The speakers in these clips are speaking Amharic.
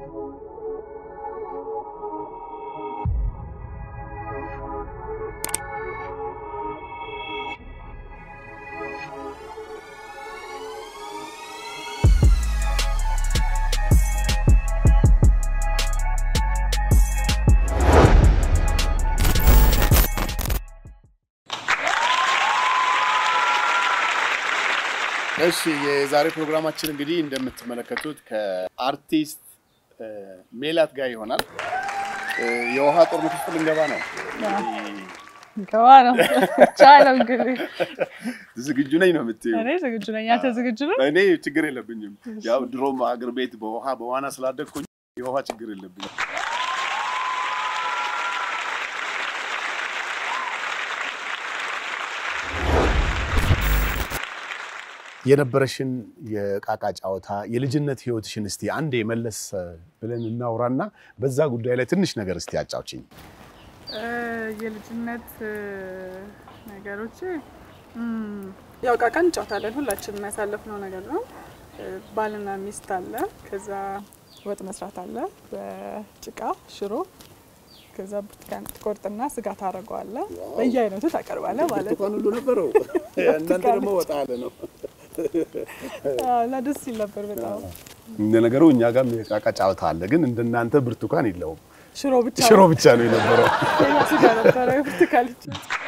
እሺ የዛሬ ፕሮግራማችን እንግዲህ እንደምትመለከቱት ከአርቲስት ሜላት ጋር ይሆናል። የውሃ ጦርነት ውስጥ ልንገባ ነው። ገባ ነው ብቻ ነው እንግዲህ ዝግጁ ነኝ ነው የምትይው? እኔ ዝግጁ ነኝ። አንተ ዝግጁ ነህ? እኔ ችግር የለብኝም። ያው ድሮም ሀገር ቤት በውሃ በዋና ስላደግኩኝ የውሃ ችግር የለብኝም። የነበረሽን የቃቃ ጨዋታ የልጅነት ህይወትሽን እስቲ አንዴ መለስ ብለን እናውራና በዛ ጉዳይ ላይ ትንሽ ነገር እስቲ አጫውችኝ። የልጅነት ነገሮች ያው ቃቃ እንጫወታለን። ሁላችንም የሚያሳለፍነው ነገር ነው። ባልና ሚስት አለ። ከዛ ወጥ መስራት አለ በጭቃ ሽሮ። ከዛ ብርቱካን ትቆርጥና ስጋ ታደርገዋለህ። በየአይነቱ ታቀርባለህ ማለት ነው። ብርቱካን ሁሉ ነበረው። እናንተ ደግሞ ወጣ ያለ ነው እና ደስ ይል ነበር በጣም። እንደ ነገሩ እኛ ጋርም የቃቃ ጨዋታ አለ፣ ግን እንደናንተ ብርቱካን የለውም። ሽሮ ብቻ ሽሮ ብቻ ነው የነበረው። ሌላ ስጋ ነበረ ብርቱካን ብቻ።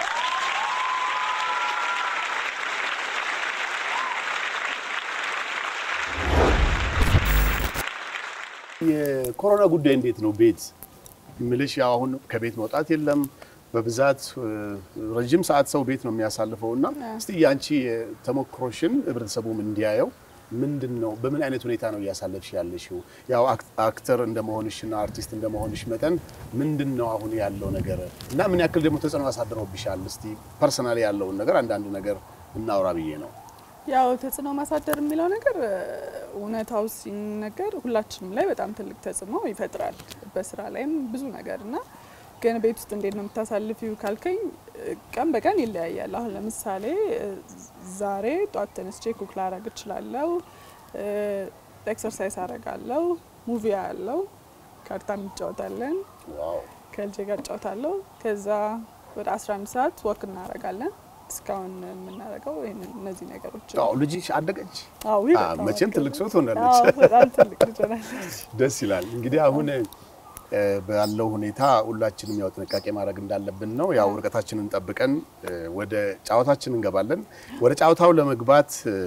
የኮሮና ጉዳይ እንዴት ነው? ቤት ምልሽ ያው አሁን ከቤት መውጣት የለም በብዛት ረጅም ሰዓት ሰው ቤት ነው የሚያሳልፈው እና እስቲ የአንቺ ተሞክሮሽን ህብረተሰቡም እንዲያየው ምንድን ነው በምን አይነት ሁኔታ ነው እያሳለፍሽ ያለሽው? ያው አክተር እንደመሆንሽና አርቲስት እንደመሆንሽ መጠን ምንድን ነው አሁን ያለው ነገር እና ምን ያክል ደግሞ ተጽዕኖ አሳድረውብሻል? እስቲ ፐርሰናሊ ያለውን ነገር አንዳንድ ነገር እናውራ ብዬ ነው። ያው ተጽዕኖ ማሳደር የሚለው ነገር እውነታው ሲነገር ሁላችንም ላይ በጣም ትልቅ ተጽዕኖ ይፈጥራል። በስራ ላይም ብዙ ነገር እና ግን ቤት ውስጥ እንዴት ነው የምታሳልፊው ካልከኝ ቀን በቀን ይለያያል። አሁን ለምሳሌ ዛሬ ጧት ተነስቼ ኩክ ላረግ እችላለሁ፣ ኤክሰርሳይዝ አረጋለሁ፣ ሙቪ ያለው ካርታ እንጫወታለን፣ ከልጄ ጋር እጫወታለሁ። ከዛ ወደ 11 ሰዓት ወክ እናረጋለን። እስካሁን የምናደርገው ይሄንን እነዚህ ነገሮች ነው። አዎ ልጅሽ አደገች? አዎ አ፣ በጣም መቼም ትልቅ ሰው አዎ ትሆናለች። በጣም ትልቅ ልጅ ሆናለች። ደስ ይላል። እንግዲህ አሁን እ፣ ባለው ሁኔታ ሁላችንም ያው ጥንቃቄ ማድረግ እንዳለብን ነው። ያው ርቀታችንን ጠብቀን እ፣ ወደ ጨዋታችን እንገባለን። ወደ ጨዋታው ለመግባት እ፣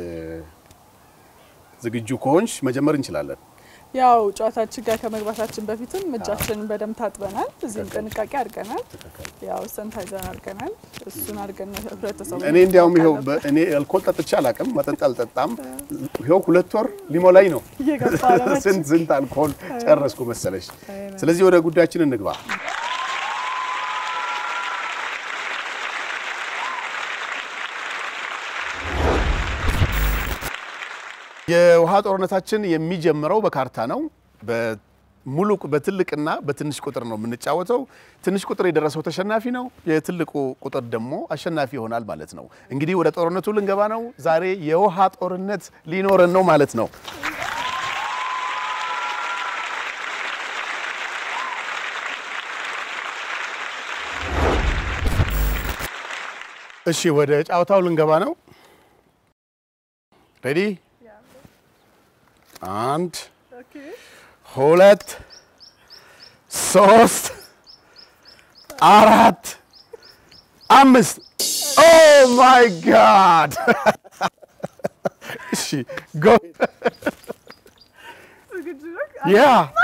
ዝግጁ ከሆንሽ መጀመር እንችላለን። ያው ጨዋታችን ጋር ከመግባታችን በፊትም እጃችንን በደንብ ታጥበናል። እዚህም ጥንቃቄ አድርገናል። ያው ሰንታይዘር አድርገናል። እሱን አድርገን ነው ህብረተሰቡ እኔ እንዲያውም ይኸው ማወቅ በ- እኔ አልኮል ጠጥቼ አላውቅም፣ መጠጥ አልጠጣም። ይኸው ሁለት ወር ሊሞላኝ ነው። እየገባ ነው መቼም። ስንት ስንት አልኮል ጨረስኩ መሰለሽ። ስለዚህ ወደ ጉዳያችን እንግባ። የውሃ ጦርነታችን የሚጀምረው በካርታ ነው። በሙሉ በትልቅና በትንሽ ቁጥር ነው የምንጫወተው። ትንሽ ቁጥር የደረሰው ተሸናፊ ነው። የትልቁ ቁጥር ደግሞ አሸናፊ ይሆናል ማለት ነው። እንግዲህ ወደ ጦርነቱ ልንገባ ነው። ዛሬ የውሃ ጦርነት ሊኖረን ነው ማለት ነው። እሺ ወደ ጨዋታው ልንገባ ነው። ሬዲ? አንድ ሁለት ሶስት አራት አምስት ኦ ማይ ጋድ! እሺ ጎ ያ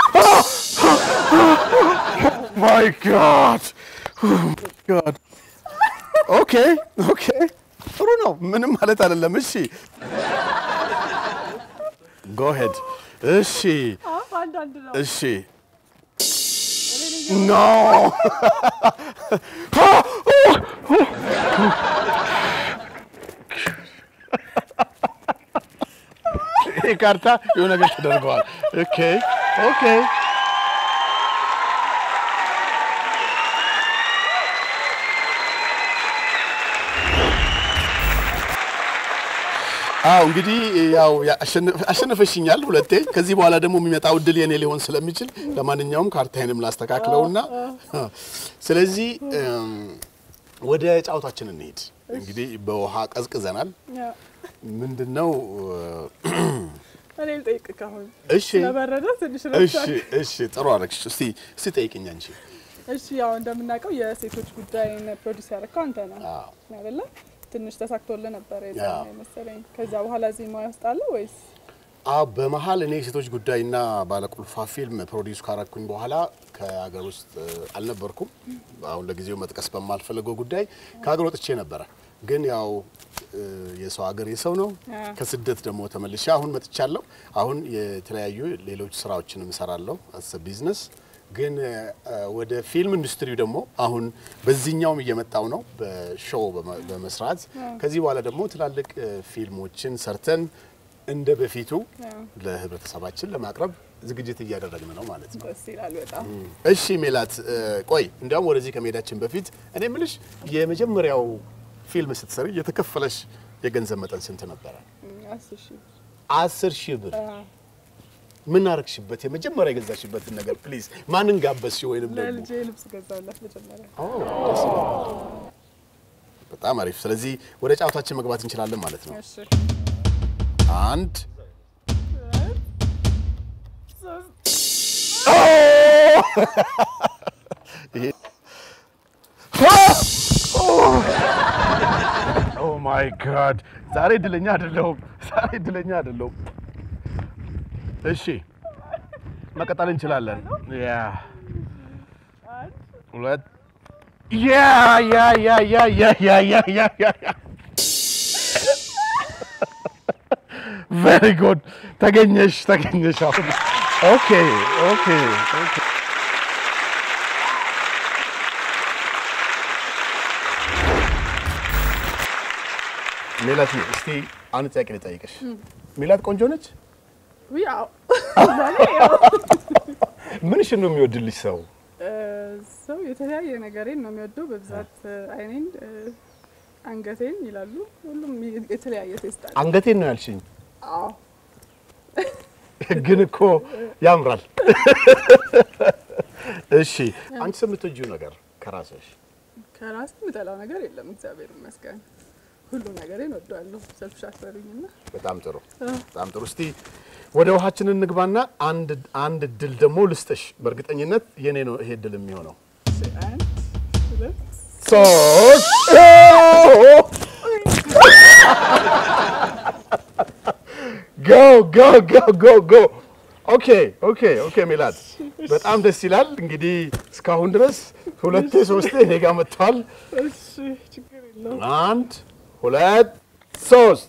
ማይ ጋድ ጋድ ኦኬ ኦኬ ጥሩ ነው። ምንም ማለት አይደለም። እሺ ጎ ሄድ እሺ አዎ፣ አንዳንድ ነው። እሺ ኖ ይሄ ካርታ የሆነ ነገር ተደርገዋል። ኦኬ ኦኬ አዎ እንግዲህ ያው አሸነፈሽኛል ሁለቴ። ከዚህ በኋላ ደግሞ የሚመጣው እድል የኔ ሊሆን ስለሚችል ለማንኛውም ካርታዬንም ላስተካክለውና ስለዚህ ወደ ጨዋታችን እንሄድ። እንግዲህ በውሃ ቀዝቅዘናል። ምንድነው እኔ ልጠይቅ ካሁን እሺ ስለበረደ ትንሽ እሺ ረብሻል። እሺ ጥሩ አደረግሽ። እስቲ እስቲ ጠይቅኝ አንቺ። እሺ ያው እንደምናውቀው የሴቶች ጉዳይን ፕሮዲስ ያደረግከው አንተ ነህ አዎ አይደለ? ትንሽ ተሳክቶልህ ነበረ አዎ። የዛኔ መሰለኝ። ከዛ በኋላ እዚህ ሙያ ውስጥ አለ ወይስ? አዎ በመሀል እኔ የሴቶች ጉዳይና ባለቁልፏ ፊልም ፕሮዲውስ ካረኩኝ በኋላ ከሀገር ውስጥ እ, አልነበርኩም። አሁን ለጊዜው መጥቀስ በማልፈለገው ጉዳይ ከሀገር ወጥቼ ነበረ። ግን ያው እ, የሰው ሀገር የሰው ነው። አዎ። ከስደት ደግሞ ተመልሼ አሁን መጥቻለሁ። አሁን የተለያዩ ሌሎች ስራዎችንም እሰራለሁ አስ ቢዝነስ። ግን እ, ወደ ፊልም ኢንዱስትሪው ደግሞ አሁን በዚህኛውም እየመጣው ነው በሾው በመ- በመስራት ከዚህ በኋላ ደግሞ ትላልቅ እ, ፊልሞችን ሰርተን እንደ በፊቱ አዎ። ለህብረተሰባችን ለማቅረብ ዝግጅት እያደረግን ነው ማለት ነው። ደስ ይላል በጣም። እሺ ሜላት እ, ቆይ እንዲያውም ወደዚህ ከመሄዳችን በፊት እኔ የምልሽ የመጀመሪያው ፊልም ስትሰሪ የተከፈለሽ የገንዘብ መጠን ስንት ነበረ? አስር ሺህ አስር ሺህ ብር። አዎ። ምን አረግሽበት? የመጀመሪያ የገዛሽበትን ነገር ፕሊዝ። ማንን ጋበዝሽ? ወይንም ደግሞ ለልጄ ልብስ ገዛላት መጀመሪያ። ኦ፣ ደስ ይላል። በጣም አሪፍ። ስለዚህ ወደ ጨዋታችን መግባት እንችላለን ማለት ነው። እሺ አንድ ሶስት ኦ ማይ ጋድ ዛሬ እድለኛ አይደለሁም። ዛሬ እድለኛ አይደለሁም። እሺ መቀጠል እንችላለን። ያ ሁለት ያ ያ ያ ያ ያ ያ ያ ያ ያ ያ ቬሪ ጉድ ተገኘሽ ተገኘሽ። አሁን ኦኬ ኦኬ ኦኬ ሜላት እስቲ አንድ ጥያቄ ልጠይቅሽ። ሜላት ቆንጆ ነች? ያው ምንሽን ነው የሚወድልሽ ሰው? እ፣ ሰው የተለያየ ነገሬን ነው የሚወደው። በብዛት እ፣ አይኔን፣ እ፣ አንገቴን ይላሉ። ሁሉም የ- የተለያየ ቴስት አለ። አንገቴን ነው ያልሽኝ፣ አዎ ግን እኮ ያምራል። እሺ አንቺ የምትወጂው ነገር ከራስሽ? ከራስ የምጠላው ነገር የለም። እግዚአብሔር ይመስገን ሁሉ ነገሬን ወደዋለሁ። ሰልፍሽ አትበሉኝና በጣም ጥሩ በጣም ጥሩ። እስቲ ወደ ውሃችን እንግባና አንድ አንድ ድል ደግሞ ልስጥሽ። በእርግጠኝነት የኔ ነው ይሄ ድል የሚሆነው። እሺ፣ አንድ ሁለት ሶስት ጎ ጎ ጎ ጎ ጎ ኦኬ ኦኬ ኦኬ ሜላት በጣም ደስ ይላል። እንግዲህ እስካሁን ድረስ ሁለቴ ሶስቴ እኔ ጋር መጥተዋል። እሺ፣ ችግር የለውም። አንድ ሁለት ሶስት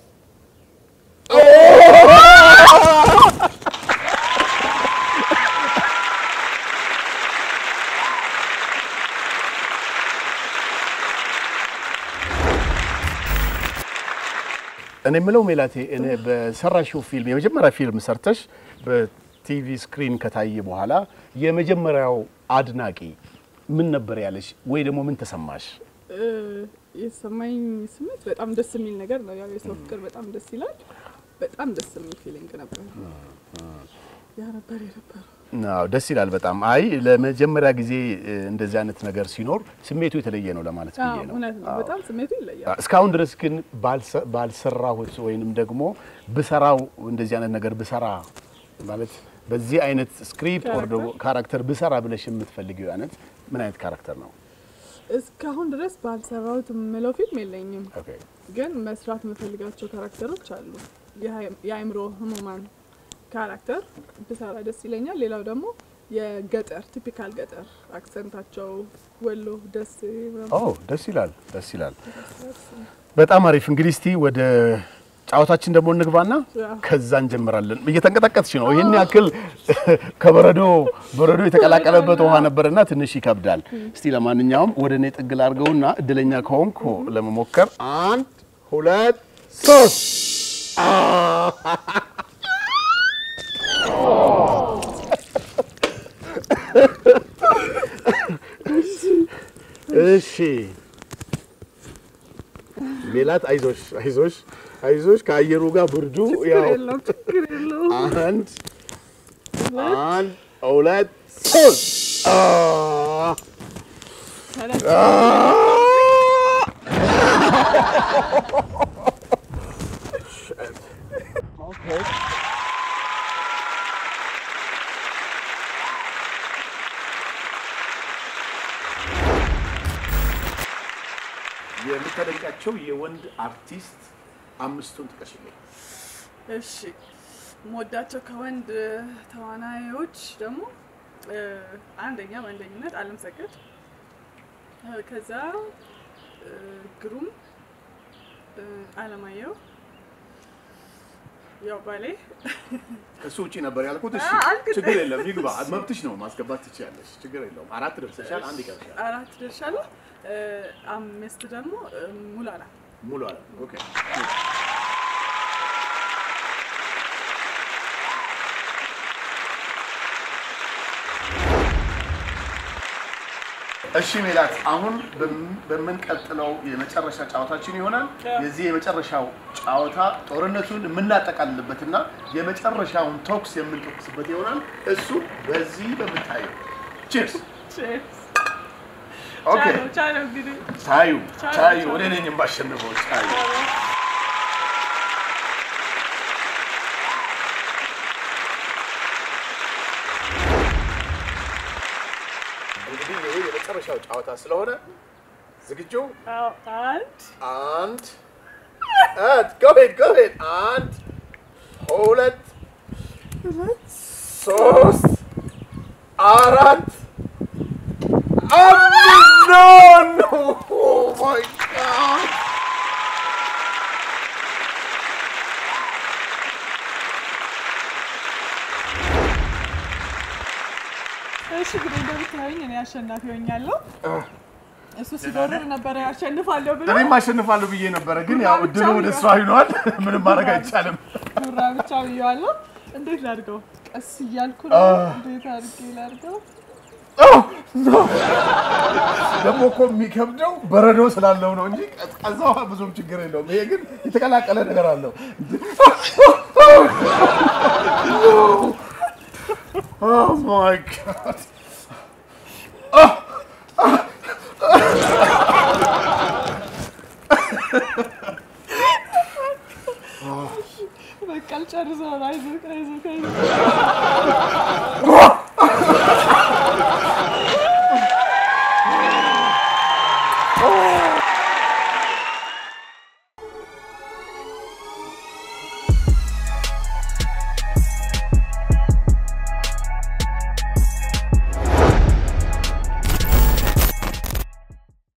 እኔ የምለው ሜላቴ እኔ በሰራሽው ፊልም የመጀመሪያ ፊልም ሰርተሽ በቲቪ ስክሪን ከታየ በኋላ የመጀመሪያው አድናቂ ምን ነበር ያለሽ? ወይ ደግሞ ምን ተሰማሽ? እ፣ የተሰማኝ ስሜት በጣም ደስ የሚል ነገር ነው። ያው የሰው ፍቅር በጣም ደስ ይላል። በጣም ደስ የሚል ፊሊንግ ነበር። ያ ነበር የነበረው። አዎ ደስ ይላል በጣም። አይ ለመጀመሪያ ጊዜ እ, እንደዚህ አይነት ነገር ሲኖር ስሜቱ የተለየ ነው ለማለት አዎ፣ ብዬ ነው። እውነት ነው። አዎ። በጣም ስሜቱ ይለያል። እስካሁን ድረስ ግን ባልሰ- ባልሰራሁት ወይንም ደግሞ ብሰራው እንደዚህ አይነት ነገር ብሰራ ማለት በዚህ አይነት ስክሪፕት ወር ደግሞ ካራክተር ብሰራ ብለሽ የምትፈልጊው አይነት ምን አይነት ካራክተር ነው? እስካሁን ድረስ ባልሰራሁት የምለው ፊልም የለኝም፣ ኦኬ ግን መስራት የምፈልጋቸው ካራክተሮች አሉ። የሀይ- የአእምሮ ህሙማን ካራክተር ብሰራ ደስ ይለኛል። ሌላው ደግሞ የገጠር ቲፒካል ገጠር አክሰንታቸው ወሎ፣ ደሴ ምናምን ኦ ደስ ይላል፣ ደስ ይላል። በጣም አሪፍ። እንግዲህ እስቲ ወደ ጨዋታችን ደግሞ እንግባና ያ። ከዛ እንጀምራለን። እየተንቀጠቀጥሽ ነው። ይህን ያክል ከበረዶ በረዶ የተቀላቀለበት ውሃ ነበርና ትንሽ ይከብዳል። እስቲ ለማንኛውም ወደ እኔ ጥግ ላድርገውና እድለኛ ከሆንኩ ለመሞከር አንድ ሁለት ሶስት እሺ ሜላት አይዞሽ አይዞሽ አይዞሽ ከአየሩ ጋር ብርዱ ያው የለውም ችግር የለውም። አንድ አንድ ሁለት ሶስት አ የምታደንቃቸው የወንድ አርቲስት አምስቱን ጥቀሽልኝ። እሺ የምወዳቸው ከወንድ ተዋናዮች ደግሞ እ፣ አንደኛ በአንደኝነት አለም ሰገድ እ፣ ከዛ እ፣ ግሩም እ፣ አለማየሁ ያው ባሌ ከሱ ውጪ ነበር ያልኩት። እሺ አ- አልክ- ችግር የለም ይግባ፣ መብትሽ ነው፣ ማስገባት ትችያለሽ። ችግር የለውም። አራት ደርሰሻል፣ አንድ ይቀርሻል። አራት ደርሻለሁ። እ፣ አምስት ደግሞ እ፣ ሙላላ ሙሉ አለ። ኦኬ እሺ ሜላት፣ አሁን በም- በምንቀጥለው የመጨረሻ ጨዋታችን ይሆናል። የዚህ የመጨረሻው ጨዋታ ጦርነቱን የምናጠቃልልበትና የመጨረሻውን ተኩስ የምንተኩስበት ይሆናል። እሱ በዚህ በምታየው ቺፕስ። ኦኬ ቻለው ቻለው እንግዲህ ቻዩ ቻዩ፣ ቻዩ፣ ቻዩ። እኔ ነኝ የማሸንፈው ቻዩ። እንግዲህ ይሄ የመጨረሻው ጨዋታ ስለሆነ ዝግጁ? አዎ፣ አንድ አንድ አንድ ጎሄድ ጎሄድ አንድ ሁለት ሶስት አራት አምስት ኖ ኖ ማይ ጋድ እሺ እንግዲህ እንደምታዩኝ እኔ አሸናፊ ሆኛለሁ። እሱ ሲጎርር ነበረ ያሸንፋለሁ ብሎ እኔም አሸንፋለሁ ብዬ ነበረ፣ ግን ያው እድሉ ወደ እሷ ይኗል። ምንም ማድረግ አይቻልም። ጉራ ብቻ ብዬዋለሁ። እንዴት ላድርገው? ቀስ እያልኩ ነው። እንዴት አድርጌ ላድርገው? ደግሞ እኮ የሚከብደው በረዶ ስላለው ነው እንጂ ቀዝቃዛ ውሃ ብዙም ችግር የለውም። ይሄ ግን የተቀላቀለ ነገር አለው። Oh my God. በቃ ልጨርሰው። አይዞህ አይዞህ አይዞህ